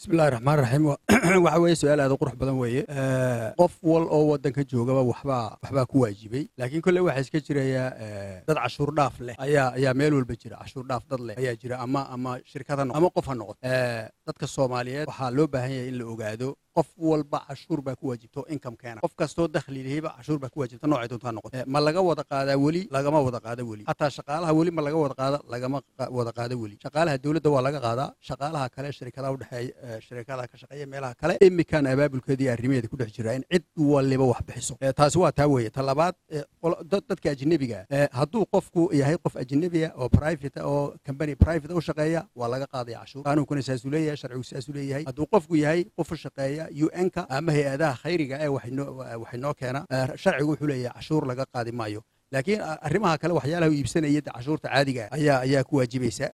bismillahi raxmaan raxiim waxa weeye su-aal aad u qurux badan weeye qof wal oo waddanka joogaba waxbaa waxbaa ku waajibay laakiin kolley waxaa iska jiraya dad cashuur dhaaf leh ayaa ayaa meel walba jira cashuur dhaaf dad leh ayaa jira ama ama shirkad ha noqo ama qof ha noqoto dadka soomaaliyeed waxaa loo baahan yahay in la ogaado qof walba cashuur baa ku waajibto income keena qof kastoo dakhli lehayba cashuur baa ku waajibta noocay doonta ha noqoto ma laga wada qaadaa weli lagama wada qaada weli hataa shaqaalaha weli ma laga wada qaada lagama wada qaada weli shaqaalaha dowladda waa laga qaadaa shaqaalaha kale shirkadaha udhexeeya shirkadaha ka shaqeeya meelaha kale imikan abaabulkeeda iyo arrimaheeda ku dhex jira in cid waliba wax bixiso taasi waa taa weeye ta labaad dadka ajnebiga hadduu qofku yahay qof ajnebiya oo private oo company private u shaqeeya waa laga qaadaya cashuur qaanuunkuna saasuu leeyahay sharcigu saasuu leeyahay hadduu qofku yahay qof u shaqeeya un-ka ama hay-adaha khayriga ee waxay noo keena sharcigu wuxuu leeyahay cashuur laga qaadi maayo laakiin arrimaha kale waxyaalaha u iibsanaya cashuurta caadiga ayaa ayaa ku waajibaysa